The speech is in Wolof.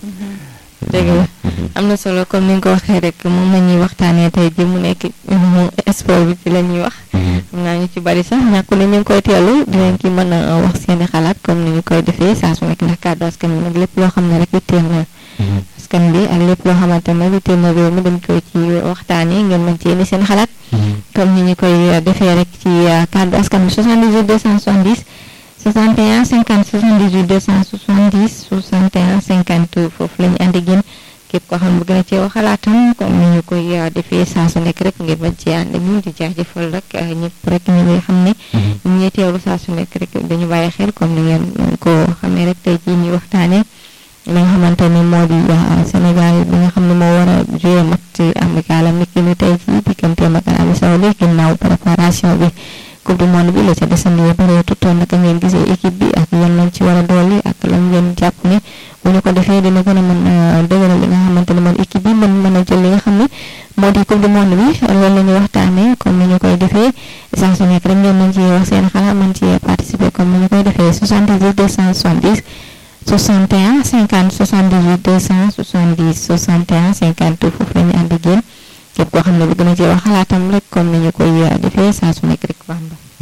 dëgg la am na solo comme ni nga ko waxee rek moom la ñuy waxtaanee tey ji mu nekk sport bi ci la ñuy wax. xam naa ñu ci bari sax ñàkkul ne ñu ngi koy teelu dinañ ci mën a wax seeni xalaat comme ni ñu koy defee saa su nekk ndax kàddu askan bi nag lépp loo xam ne rek yitteel na askan bi ak lépp loo xamante ne yitteel na réew mi dañ koy ci waxtaanee ngeen mën ci indi seen xalaat. comme ni ñu koy defee rek ci kàddu askan bi 78 270. 61 50 78 270 61 50 foofu la ñu ànd ak yéen képp koo xam ne bëgg na cee wax xalaatam comme ni ñu koy defee saa su nekk rek ngir bañ cee ànd ak ñun di jaajëfal rek ñëpp rek ñu ngi xam ne ñu ngi teewlu saa su nekk rek dañu bàyyi xel comme ni ngeen ko xamee rek tey jii ñuy waxtaanee li nga xamante ni moo di Sénégal bi nga xam ne moo war a joué match amical am niki ni tey jii digganteem ak Arabie Saoudite ginnaaw préparation bi. coupe du monde bi la ca desandi ba pare tutoon naka ngeen gisee équipe bi ak yan lañ ci war a dolli ak lan ngeen jàpp ne bu ñu ko defee dina gën a mën a dëgëral li nga xamante ne mooy équipe bi mën mën a jël li nga xam ne moo di coupe du monde bi loolu la ñuy waxtaanee comme ni ñu koy defee saa su nekk rek ngeen mën ci wax seen xalaat mën ci participer comme ni ñu koy defee 78 270 61 50 78 270 61 50 foofu la ñu ànd ak yéen képp koo xam ne bëgg na ci wax xalaatam rek comme ni ñu koy defee saa su nekk rek baax